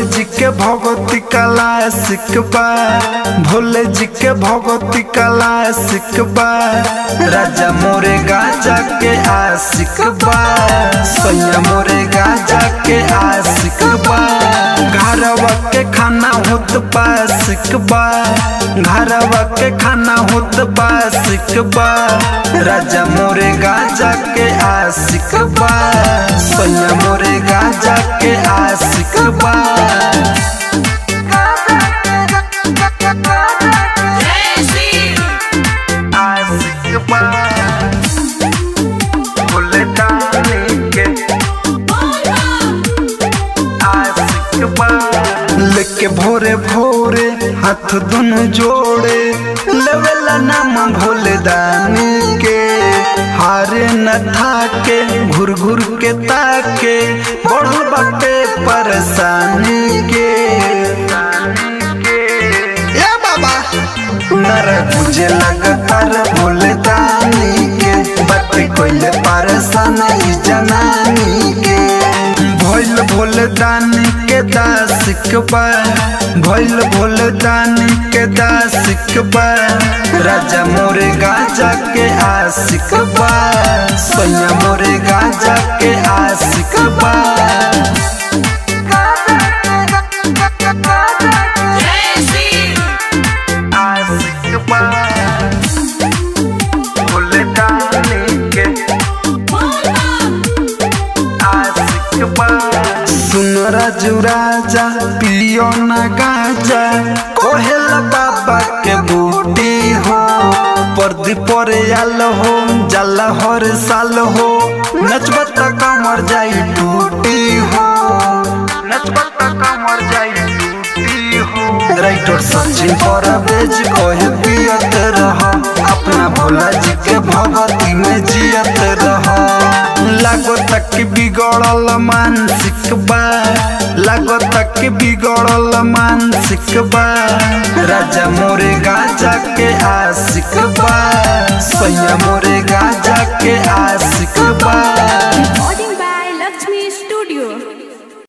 जी के भगवती कला सिकबा भोले जी के भगवती कला सिकबा राजा मोरे गाजा के आशिक बा सैया मोरे गाजा के आशिक बा घरवा के खाना होत बा सिकबा घरवा के खाना होत बा सिकबा राजा मोरे गाजा के आशिक बा सैया मोरे गाजा के आशिक बा आशिक बा भोले दानी के आशिक बा लेके भोरे भोरे हाथ दोनों जोड़े लेवेला नाम भोले दानी के हारे न थाके घुर घुर के ताके बढ़ल बाटे परेशानी के ए बाबा नर तुझे लगातार भोले दानी के बात कोइले परेशान ई जनानी के भइल भोले दानी के दासिक बा भइल भोले दानी के दासिक बा राजा मोरे गाजा के आशिक बा सैया मोरे गाजा के आशिक बा आशिक बा भोले दानी के आशिक बा सुन राजू राजा पियो न गाजा कोहेल बाबा के बूटी हो पर्दी परे आल हो जाला हर साल हो नचबत कमर जाई टूटी हो नचबत कमर जाई टूटी हो राइटर सचिन पर बेज कोहे पियत रह अपना भोला जी के भगती में जियत रह लागो तक बिगड़ल मानसिक बा लागो तक बिगड़ल मानसिक बा राजा मोरे गाजा के आशिक बा सैया मोरे गाजा के आशिक बा बॉडी